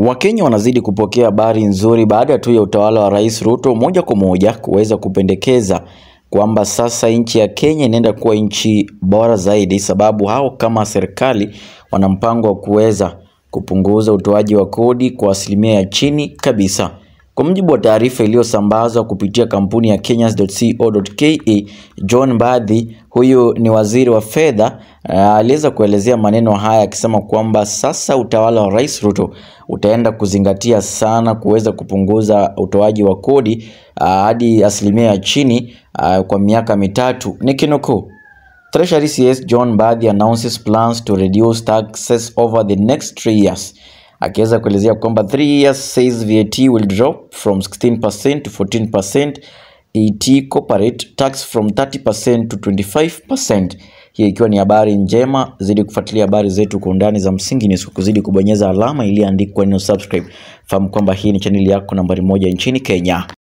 Wakenya wanazidi kupokea habari nzuri baada tu ya utawala wa Rais Ruto moja kwa moja kuweza kupendekeza kwamba sasa nchi ya Kenya inaenda kuwa nchi bora zaidi, sababu hao kama serikali wana mpango wa kuweza kupunguza utoaji wa kodi kwa asilimia ya chini kabisa. Kwa mujibu wa taarifa iliyosambazwa kupitia kampuni ya kenyans.co.ke, John Mbadi, huyu ni waziri wa fedha, uh, aliweza kuelezea maneno haya akisema kwamba sasa utawala wa Rais Ruto utaenda kuzingatia sana kuweza kupunguza utoaji wa kodi uh, hadi asilimia ya chini uh, kwa miaka mitatu. Nikinukuu, Treasury CS John Mbadi announces plans to reduce taxes over the next three years akiweza kuelezea kwamba 3 years says VAT will drop from 16% to 14%, ET corporate tax from 30% to 25%. Hii ikiwa ni habari njema. Zidi kufuatilia habari zetu kwa undani za msingi ni kuzidi kubonyeza alama iliyoandikwa neno subscribe. Fahamu kwamba hii ni chaneli yako nambari moja nchini Kenya.